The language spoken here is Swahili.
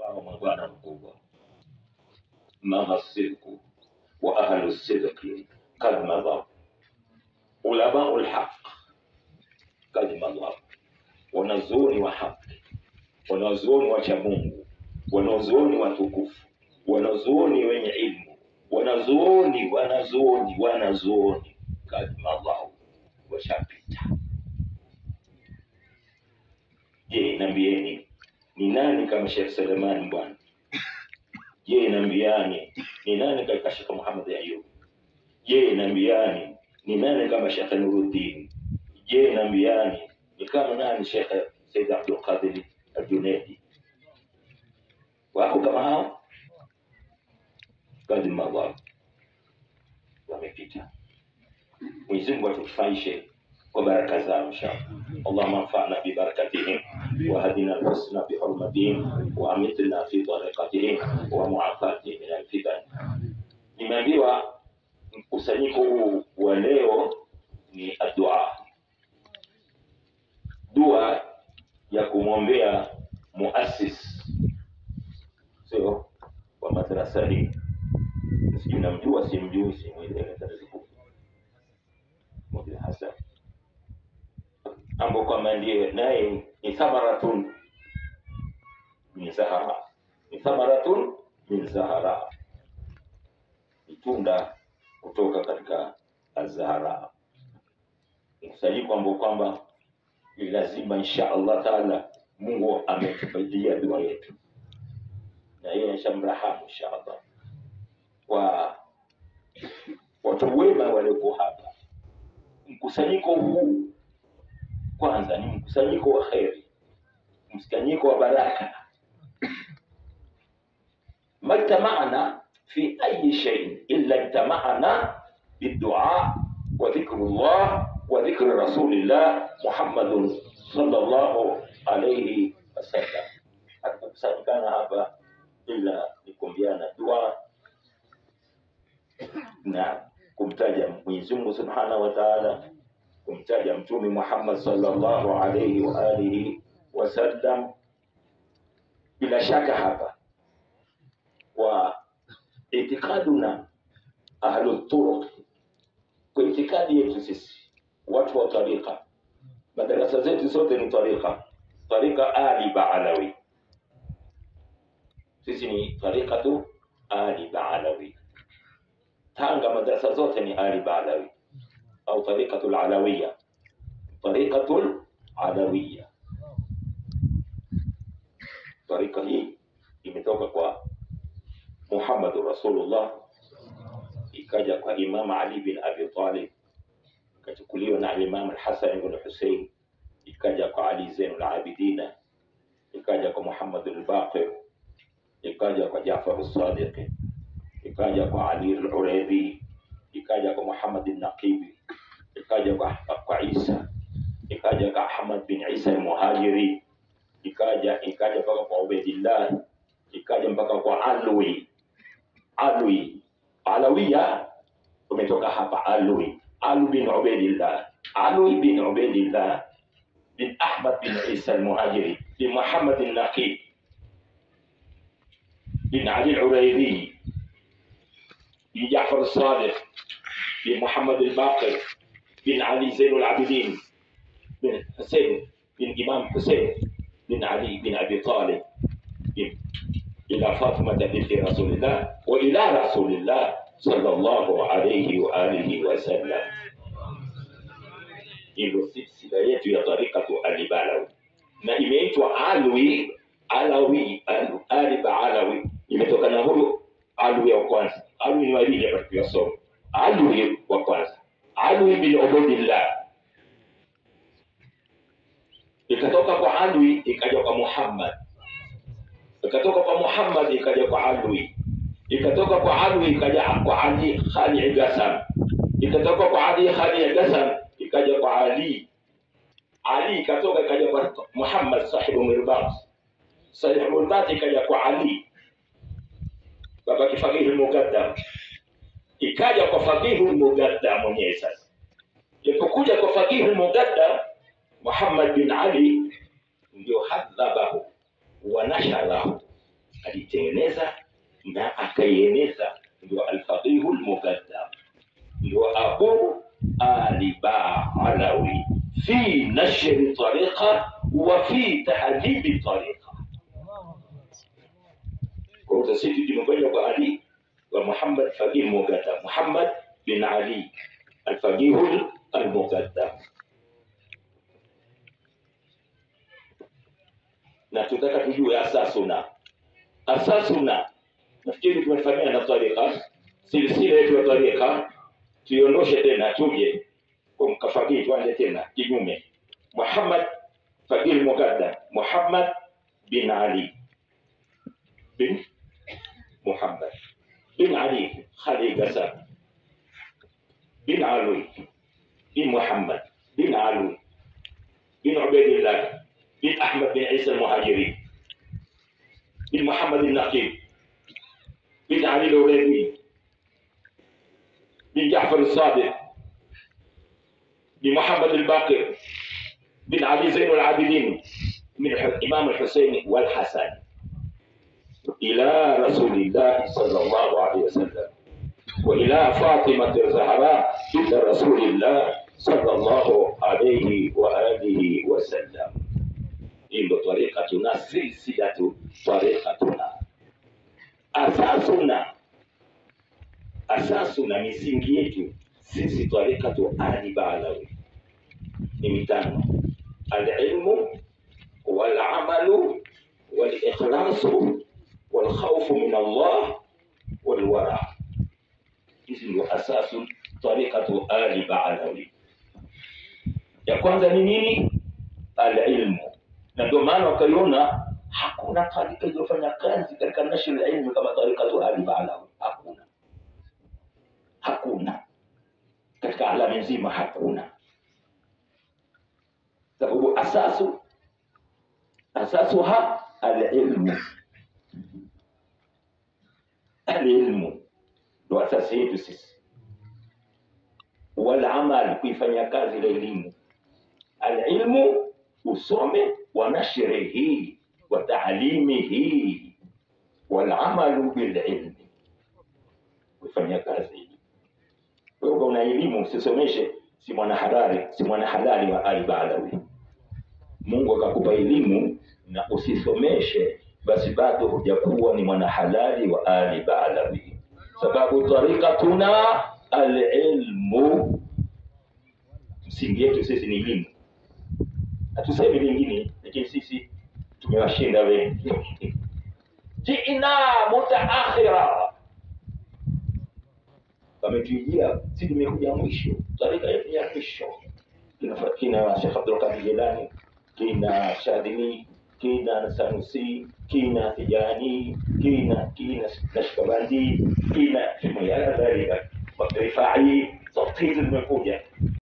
hawa mabwana mkubwa mama sidku wa ahlu sidqi kad madhab ulamau lhaq kad madhab wanazuoni wa haki wanazuoni wacha mungu wanazuoni watukufu wanazuoni wenye ilmu wanazuoni wanazuoni wanazuoni kad madhab washapita je nambieni ni nani kama shekh selemani bwana je nambiani ni nani katika shekh muhammad ayub je nambiani ni nani kama shekh nuruddin je nambiani ni kama nani shekh said abdulqadir aljunaidi wako kama hao kadi madhab wamepita mwenyezi mungu atufaishe kwa baraka zao inshallah اللهم انفعنا ببركتهم وهدنا الحسنى بحرمتهم وامتنا في طريقتهم ومعافاتهم من الفتن nimeambiwa mkusanyiko huu wa leo ni adua dua ya kumwombea muassis sio wa madrasa hii sijui namjua simjui simwelewe Mudil Hasan ambao kwamba ndiye naye ni thamaratun min zahara ni thamaratun min zahara ni tunda kutoka katika azahara mkusanyiko ambao kwamba ni lazima insha allah taala mungu ametubadia dua yetu na yeye shamrahamu insha allah kwa watu wema walioko hapa mkusanyiko huu kwanza ni mkusanyiko wa kheri mkusanyiko wa baraka ما اجتمعنا في أي شيء إلا اجتمعنا بالدعاء وذكر الله وذكر رسول الله محمد صلى الله عليه وسلم hatukukusanyikana hapa ila ni kuombeana dua na kumtaja Mwenyezi Mungu Subhanahu wa Ta'ala, kumtaja Mtume Muhammad sallallahu alayhi wa alihi wasallam. Bila shaka hapa kwa itikaduna ahlu turuq, kwa itikadi yetu sisi watu wa tariqa, madarasa zetu zote ni tariqa, tariqa Ali Baalawi. Sisi ni tariqatu Ali Baalawi. Tanga madarasa zote ni Ali Baalawi au tariqatul Alawiya, tariqatul Alawiya. Tariqa hii imetoka kwa Muhammad Rasulullah, ikaja kwa Imam Ali bin Abi Talib, ikachukuliwa na Imam Al-Hasan ibn Hussein, ikaja kwa Ali Zainul Abidina, ikaja kwa Muhammad al-Baqir, ikaja kwa Jaafar as-Sadiq, ikaja kwa Ali al-Uraidi, ikaja kwa Muhammad al-Naqibi, ikaja kwa, kwa Isa, ikaja kwa Ahmad bin Isa al-Muhajiri, ikaja ikaja mpaka kwa Ubaidillah, ikaja mpaka kwa Alwi Alwi Alawiya umetoka hapa Alwi Alwi bin Ubaidillah Alwi bin Ubaidillah bin Ahmad bin Isa al-Muhajiri bin Muhammad al-Naqib bin Ali al-Uraidi bin Ja'far al-Sadiq bin Muhammad al-Baqir bin Ali Zain al-Abidin bin Hussein bin Imam Hussein bin Ali bin Abi Talib bin إلى فاطمة بنت رسول الله وإلى رسول الله صلى الله عليه وآله وسلم hilo silsila yetu ya tarikatu alibalawi na imeitwa alwi alawi al- aliba alawi imetokana na huyo alwi wa kwanza alwi ni wawili hapa tukiyasoma alwi wa kwanza alwi bin ubudillah ikatoka kwa alwi ikaja kwa muhammad ikatoka kwa Muhammad ikaja kwa Alwi, ikatoka kwa Alwi ikaja kwa Ali Khali Gasam, ikatoka kwa Ali Khali Gasam ikaja kwa Ali, Ali ikatoka ikaja kwa Muhammad sahibu Mirbat, sahibu Mirbat ikaja kwa Ali baba kifakihi Mugaddam, ikaja kwa fakihi Mugaddam mwenyewe. Sasa ilipokuja kwa fakihi Mugaddam, Muhammad bin Ali ndio hadhabahu wa nasharahu alitengeneza na akaieneza, ndio alfaqihu lmukaddam, ndio Abu Ali Baalawi fi nashri tariqa wa fi tahdhibi tariqa. Kwa hiyo sisi tumekuja kwa Ali wa Muhammad faqih mukaddam, Muhammad bin Ali alfaqihu almukaddam na tutaka tujue asasuna asasuna nafikiri tumefanyia na tarika silsila yetu ya tarika tuiondoshe tena tuje kwa mkafakii tuanze tena kinyume muhammad fakir mukaddam muhammad bin ali bin muhammad bin ali khali gasab bin alwi bin muhammad bin alwi bin ubaidillah بن أحمد بن عيسى المهاجري بن محمد النقيب بن علي الأوليبي بن جعفر الصادق بن محمد الباقر بن علي زين العابدين من الإمام الحسين والحسن إلى رسول الله صلى الله عليه وسلم وإلى فاطمة الزهراء بنت رسول الله صلى الله عليه وآله وسلم hii ndo tariqatuna silsilatu tariqatuna asasuna asasuna misingi yetu sisi tariqatu ali baalawi ni mitano alilmu walamalu walikhlasu walkhaufu min allah walwara hizi ndio asasu tariqatu ali baalawi ya kwanza ni nini alilmu na ndio maana wakaiona hakuna tarika iliyofanya kazi katika nashri ilmu kama tarikatu Ali Baalawi. Hakuna, hakuna katika alami nzima, hakuna sababu asasu asasuha alilmu, alilmu ndo asasi yetu sisi, walamal, kuifanya kazi ile elimu. Alilmu usome wa nashrihi wa taalimihi walamalu bililmi, kufanya kazi. Wewe una elimu usisomeshe, si mwana halali, si mwana halali wa Ali Baalawi. Mungu akakupa elimu na usisomeshe, basi bado hujakuwa ni mwana halali wa Ali Baalawi, sababu tariqatuna alilmu, msingi yetu sisi ni elimu hatusemi lingine, lakini sisi tumewashinda wengi. Jina mutaakhira, wametujia si tumekuja mwisho, tarika yetu ya mwisho. Kina kina Sheikh Abdul Qadir Jilani, kina Shadhili, kina Sanusi, kina Tijani, kina kina Nashkabandi, kina Shimoyala dhalika Rifai, zote hizi zimekuja